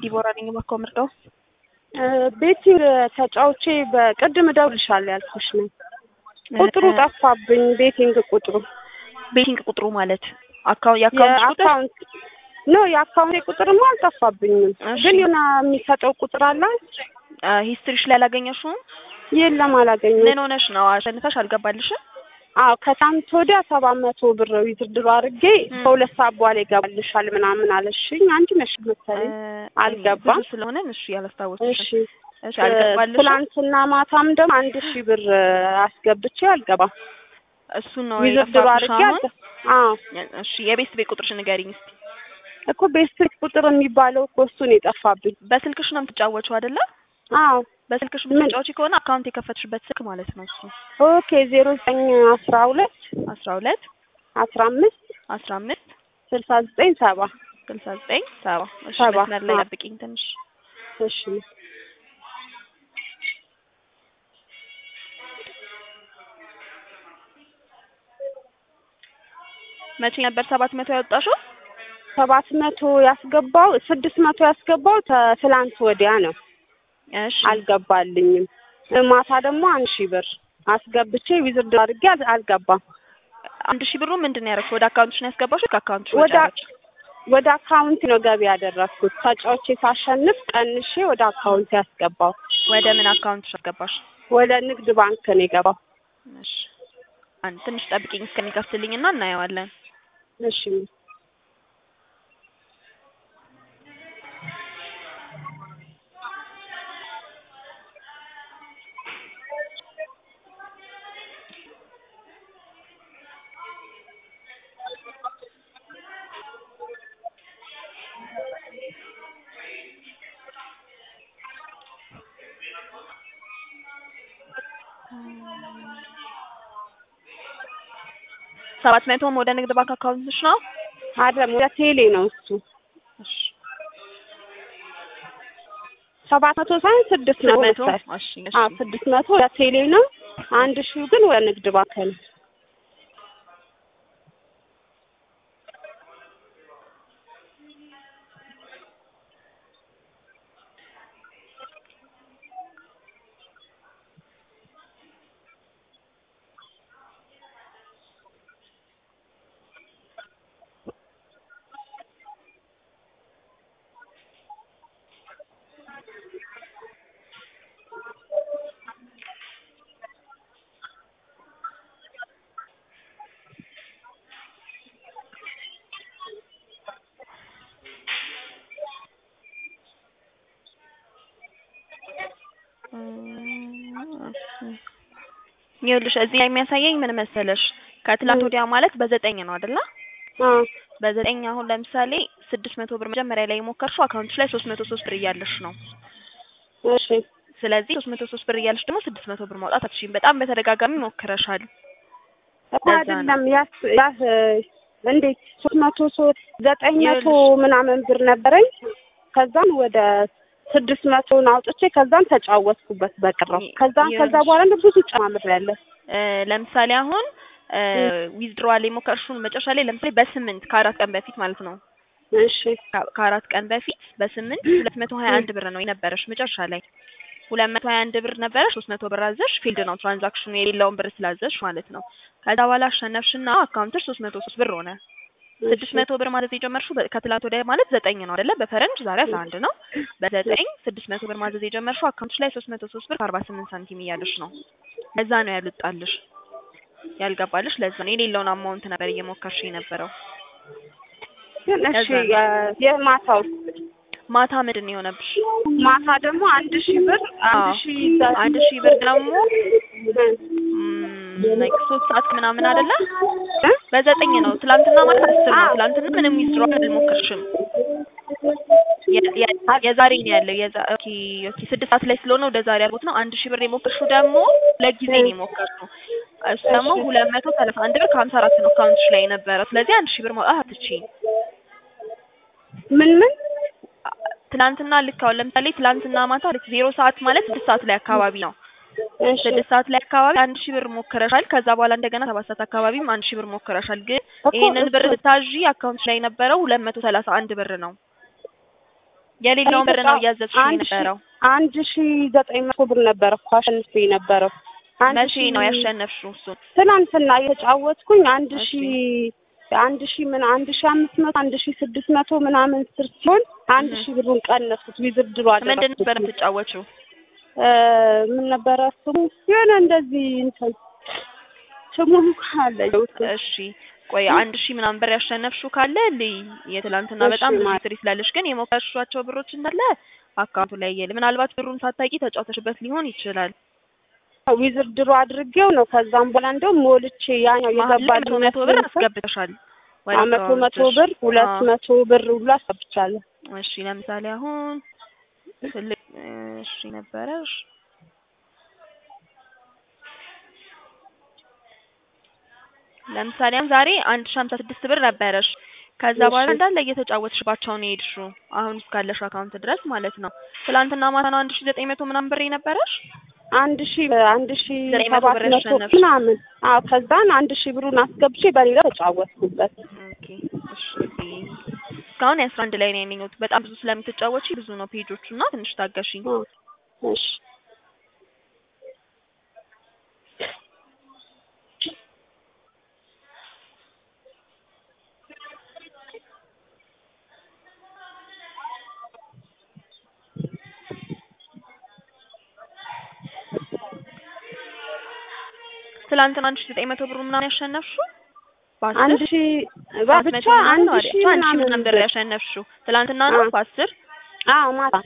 ዲቦራ ነኝ የማኮምርደው ቤቲንግ ተጫውቼ በቅድም እደውልልሻለሁ ያልኩሽ ነው። ቁጥሩ ጠፋብኝ። ቤቲንግ ቁጥሩ ቤቲንግ ቁጥሩ ማለት አካውንት የአካውንት ቁጥር የአካውንት ኖ የአካውንቴ ቁጥርማ አልጠፋብኝም፣ እሺ። ግን የሆነ የሚሰጠው ቁጥር አለ። ሂስትሪሽ ላይ አላገኘሽውም? የለም አላገኘሁም። ምን ሆነሽ ነው? አሸንፈሽ አልገባልሽም? አዎ ከሳምንት ወዲያ ሰባት መቶ ብር ዊዝድሮ አድርጌ ም። ከሁለት ሰዓት በኋላ ይገባልሻል ምናምን አለሽኝ። አንቺ ነሽ መሰለኝ። አልገባም። ብዙ ስለሆነ እሺ፣ ያላስታወስሽ እሺ እሺ፣ አልገባልሽም? ትላንትና ማታም ደግሞ አንድ ሺህ ብር አስገብቼ አልገባም። እሱን ነው ዊዝድሮ የጠፋብሽ አድርጌ አሁን? አልገ- አዎ እሺ፣ የቤት ቤት ቁጥርሽ ንገሪኝ እስኪ። እኮ ቤስት ቁጥር የሚባለው እኮ እሱን የጠፋብኝ። በስልክሽ ነው የምትጫወችው አይደለ? አዎ በስልክሽ ምን? የምትጫወቺ ከሆነ አካውንት የከፈትሽበት ስልክ ማለት ነው እሱ ኦኬ ዜሮ ዘጠኝ አስራ ሁለት አስራ ሁለት አስራ አምስት አስራ አምስት ስልሳ ዘጠኝ ሰባ ስልሳ ዘጠኝ ሰባ እሺ ሰባ፣ መስመር ላይ አዎ። ጠብቂኝ ትንሽ እሺ መቼ ነበር ሰባት መቶ ያወጣሽው ሰባት መቶ ያስገባው ስድስት መቶ ያስገባው ተ- ትላንት ወዲያ ነው። እሺ አልገባልኝም። ማታ ደግሞ አንድ ሺህ ብር አስገብቼ ዊዝርድ አድርጌ አል- አልገባም። አንድ ሺህ ብሩ ምንድን ነው ያደረግሽው ወደ አካውንትሽ ነው ያስገባሽው ከአካውንትሽ ወጪ ወደ አደረግሽ ወደ አካውንት ነው ገቢ ያደረግኩት። ተጫውቼ ሳሸንፍ ቀንሼ ወደ አካውንት ያስገባው። ወደ ምን አካውንትሽ አስገባሽ ወደ ንግድ ባንክ ነው የገባው። እሺ አንድ ትንሽ ጠብቂኝ እስከሚከፍትልኝ እና እናየዋለን እሺ ሰባት መቶም ወደ ንግድ ባንክ አካውንትሽ ነው አይደለም ወደ ቴሌ ነው እሱ። እሺ ሰባት መቶ ሳይሆን ስድስት ስድስት መቶ መቶ መሰለኝ። እሺ እሺ አዎ ስድስት መቶ ወደ ቴሌ ነው። አንድ ሺው ግን ወደ ንግድ ባንክ ነው። ይኸውልሽ እዚህ ላይ የሚያሳየኝ ምን መሰለሽ ከትላንት ወዲያ ማለት በዘጠኝ ነው አይደለ አዎ በዘጠኝ አሁን ለምሳሌ ስድስት መቶ ብር መጀመሪያ ላይ የሞከርሽው አካውንትሽ ላይ ሶስት መቶ ሶስት ብር እያለሽ ነው እሺ ስለዚህ ሶስት መቶ ሶስት ብር እያለሽ ደግሞ ስድስት መቶ ብር ማውጣት አትችይም በጣም በተደጋጋሚ ሞክረሻል እኮ ለዛ አይደለም ያስ ያስ እንዴት ሶስት መቶ ሶስት ዘጠኝ መቶ ይኸውልሽ። ምናምን ብር ነበረኝ። ከዛም ወደ ስድስት መቶን አውጥቼ ከዛም ተጫወትኩበት በቅረው ከዛም ከዛ ይኸውልሽ። በኋላ ነው ብዙ ጨማምሬያለሁ። እ ለምሳሌ አሁን ዊዝድሮዋል የሞከርሽውን መጨረሻ ላይ ለምሳሌ በስምንት ከአራት ቀን በፊት ማለት ነው እሺ ከ- ከአራት ቀን በፊት በስምንት ሁለት መቶ ሀያ አንድ ብር ነው የነበረሽ መጨረሻ ላይ ሁለት መቶ ሀያ አንድ ብር ነበረሽ ሶስት መቶ ብር አዘሽ ፊልድ ነው ትራንዛክሽኑ የሌለውን ብር ስላዘሽ ማለት ነው ከዛ በኋላ አሸነፍሽና አካውንትሽ ሶስት መቶ ሶስት ብር ሆነ ስድስት መቶ ብር ማዘዝ የጀመርሽው በ- ከትላንት ወዲያ ማለት ዘጠኝ ነው አይደለ በፈረንጅ ዛሬ አስራ አንድ ነው በዘጠኝ ስድስት መቶ ብር ማዘዝ የጀመርሽው አካውንትሽ ላይ ሶስት መቶ ሶስት ብር ከአርባ ስምንት ሳንቲም እያለሽ ነው ለዛ ነው ያልወጣልሽ ያልገባልሽ ለዛ ነው የሌለውን አማውንት ነበር እየሞከርሽ የነበረው ግን እሺ ለዛ ነው። የ- የማታው ማታ ምንድን ነው የሆነብሽ ማታ ደግሞ አንድ ሺህ ብር አዎ። አንድ ሺህ ዘ- አንድ ሺህ ብር ደግሞ እ ላይክ ሶስት ሰዓት ምናምን አይደለ እ? በዘጠኝ ነው ትላንትና ማለት አስር ነው አዎ። ትላንትና ምንም ዊዝድሮ አልሞከርሽም የ- የ- የዛሬ ነው ያለው የዛ ኦኬ ኦኬ ስድስት ሰዓት ላይ ስለሆነ ወደ ዛሬ አልኩት ነው አንድ ሺህ ብር የሞከርሽው ደግሞ ለጊዜ ነው የሞከርሽው እሱ ደግሞ ሁለት መቶ ሰላሳ አንድ ብር ከሀምሳ አራት ነው አካውንትሽ ላይ የነበረው ስለዚህ አንድ ሺህ ብር ማውጣት አትችይም ምን ምን ትናንትና ልክ አሁን ለምሳሌ ትላንትና ማታ ልክ ዜሮ ሰዓት ማለት ስድስት ሰዓት ላይ አካባቢ ነው እሺ ስድስት ሰዓት ላይ አካባቢ አንድ ሺህ ብር ሞክረሻል። ከዛ በኋላ እንደገና ሰባት ሰዓት አካባቢም አንድ ሺህ ብር ሞክረሻል። ግን እኮ ይሄንን ብር እሱ- ስታዥ አካውንት ላይ የነበረው ሁለት መቶ ሰላሳ አንድ ብር ነው። የሌለውን ብር ነው እያዘዝሽ አንድ ሺ- የነበረው። አንድ ሺ ዘጠኝ መቶ ብር ነበረ እኮ አሸንፌ የነበረው አንድ መቼ ሺ- ነው ያሸነፍሽው እሱን? ትናንትና የተጫወትኩኝ አንድ ሺ እሺ። አንድ ሺ ምን አንድ ሺ አምስት መቶ አንድ ሺ ስድስት መቶ ምናምን ስር ሲሆን አንድ እህ። ሺ ብሩን ቀነስኩት ዊዝድሮ ምንድን ነበር አደረኩት የምትጫወችው? እ ምን ነበረ ስሙ የሆነ እንደዚህ እንትን ስሙን ካለ እሺ ቆይ አንድ ሺህ ምናምን ብር ያሸነፍሽው ካለ ልይ የትላንትና እሺ፣ በጣም ብዙ ማለት- ሂስትሪ ስላለሽ ግን የሞከርሻቸው ብሮች እንዳለ አካውንቱ ላይ የለ። ምናልባት ብሩን ሳታቂ ተጫውተሽበት ሊሆን ይችላል። ዊዝድሮ አድርጌው ነው ከዛም በኋላ እንደውም ሞልቼ ያኛው መሀል ላይ የገባልኝ መቶ መቶ ብር አስገብተሻል። ወደ መቶ መቶ አካውንትሽ። ብር ሁለት አዎ። መቶ ብር ሁሉ አስገብቻለሁ እሺ ለምሳሌ አሁን ትልቅ እሺ ነበረሽ ለምሳሌ አሁን ዛሬ አንድ ሺህ ሀምሳ ስድስት ብር ነበረሽ። ከዛ እሺ። በኋላ እንዳለ እየተጫወትሽባቸው ነው የሄድሽው አሁን እስካለሽ አካውንት ድረስ ማለት ነው። ትላንትና ማታ ነው አንድ ሺህ ዘጠኝ መቶ ምናምን ብር የነበረሽ። አንድ ሺ አንድ ሺ ዘጠኝ መቶ ሰባት ብር መቶ ያሸነፍሽ። ምናምን አዎ ከዛን አንድ ሺ ብሩን አስገብቼ በሌላ ተጫወትኩበት ኦኬ እሺ እስካሁን የአስራ አንድ ላይ ነው ያገኘሁት። በጣም ብዙ ስለምትጫወቺ ብዙ ነው ፔጆቹ እና ትንሽ ታገሺኝ። አዎ። እሺ ትላንትና አንድ ሺህ ዘጠኝ መቶ ብር ምናምን ያሸነፍሽው በአስር አንድ ሺ ሰባት ብቻ መቶ ምናምን አንድ ነው አይደል? ሺ አንድ ሺህ ምናምን ምናምን ብር ያሸነፍሽው ትላንትና ነው አዎ። በአስር አዎ ማታ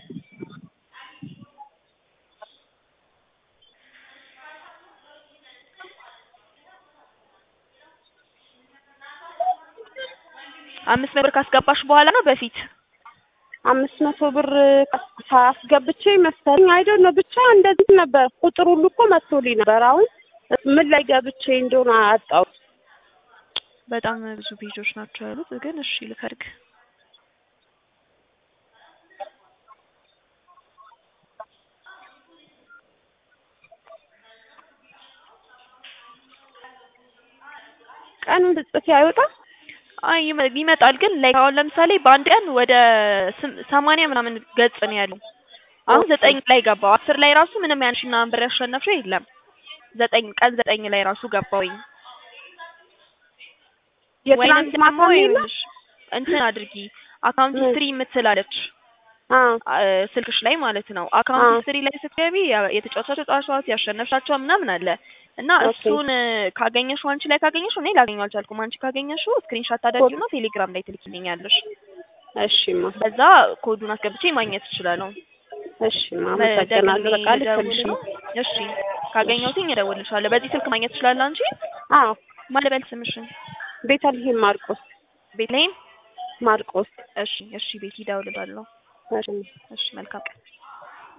አምስት መቶ ብር ካስገባሽ በኋላ ነው በፊት አምስት መቶ ብር ሳስገብቼ መሰለኝ አይደል ነው ብቻ እንደዚህ ነበር። ቁጥር ሁሉ እኮ መጥቶልኝ ነበር። አሁን ምን ላይ ገብቼ እንደሆነ አጣው። በጣም ብዙ ፔጆች ናቸው ያሉት። ግን እሺ ልፈልግ። ቀኑን ጽፌ አይወጣም። አይ ይመ- ይመጣል ግን ላይ አሁን ለምሳሌ በአንድ ቀን ወደ ስም- ሰማንያ ምናምን ገጽ ነው ያለው። አሁን ኦኬ። ዘጠኝ ላይ ገባው። አስር ላይ ራሱ ምንም ያን ሺህ ምናምን ብር ያሸነፍሽው የለም። ዘጠኝ ቀን ዘጠኝ ላይ ራሱ ገባውኝ። የትናንት ወይንም ማታ ደግሞ ነው የለም? ይኸውልሽ እንትን አድርጊ አካውንት ምን? ሂስትሪ የምትላለች አዎ አ- ስልክሽ ላይ ማለት ነው። አካውንት አዎ። ሂስትሪ ላይ ስትገቢ ያ- የተጫወቻቸው ጨዋታዎች ያሸነፍሻቸው ምናምን አለ እና ኦኬ። እሱን ካገኘሽው አንቺ ላይ ካገኘሽው እኔ ላገኘው አልቻልኩም። አንቺ ካገኘሽው ስክሪንሾት ታደርጊውና ቴሌግራም ላይ ትልኪልኛለሽ። እሺማ በዛ ኮዱን አስገብቼ ማግኘት እችላለሁ። እሺማ አመሰግናለሁ። በቃ ልክልሽ ነው። እሺ ካገኘሁትኝ እደውልልሻለሁ። በዚህ ስልክ ማግኘት ትችላለህ አንቺ። አዎ ማን ልበል ስምሽን? ቤተልሔም ማርቆስ ቤትላይም። ማርቆስ እሺ እሺ ቤት እደውልልሻለሁ። እሺ እሺ መልካም ቀን።